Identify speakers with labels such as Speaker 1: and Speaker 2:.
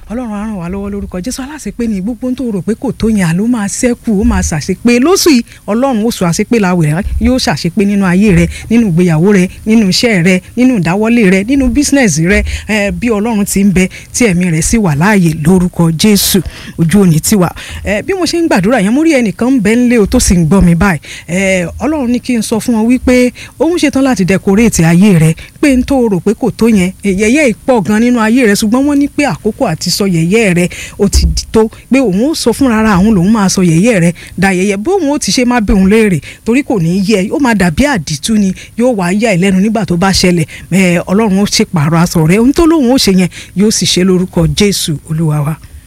Speaker 1: ọlọ́run á ràn wá lọ́wọ́ lórúkọ jésù aláṣepé ni gbogbo tó rò pé kò tó yẹn àló máa ṣẹ́kù ó máa ṣàṣepé lóṣù yìí ọlọ́run ó sọ àṣepé láwẹ̀ rẹ yóò ṣàṣepé nínú ayé rẹ nínú ìgbéyàwó rẹ nínú iṣẹ́ rẹ nínú ìdáwọ́lé rẹ nínú bísínẹ́sì rẹ ẹ bí ọlọ́run ti ń bẹ tí ẹ̀mí rẹ̀ sì wà láàyè lórúkọ jésù ojú òní tiwa ẹ bí mo ṣe ń gbàdúrà yẹn mo rí ẹnìkan ń bẹ ńlé o tó sì ń gbọ́ mi báyìí ẹ ọlọ́run ní kí n sọ fún wọn wípé òun ṣetán láti dẹkoréètì ayé rẹ pé n tó rò pé kò tó yẹn yẹ̀yẹ́ ìpọ̀ gan nínú ayé rẹ ṣùgbọ́n wọ́n ní pé àkókò àti sọ yẹ̀yẹ́ rẹ ó ti tó pé òun ó sọ fúnra ara àwọn lòun máa sọ yẹ̀yẹ́ rẹ da yẹ̀yẹ́ bóun ó ti ṣe má bẹ òun léèrè torí kò ní yẹ ó máa dàbí àdìtú ni yóò wá yà ìlẹ́nu nígbà tó bá ṣẹlẹ̀ ẹ ọlọ́run ó ṣe pààrọ̀ aṣọ rẹ ohun tó lóun ó ṣe yẹn yóò sì ṣe lórúkọ jésù olúwa wa.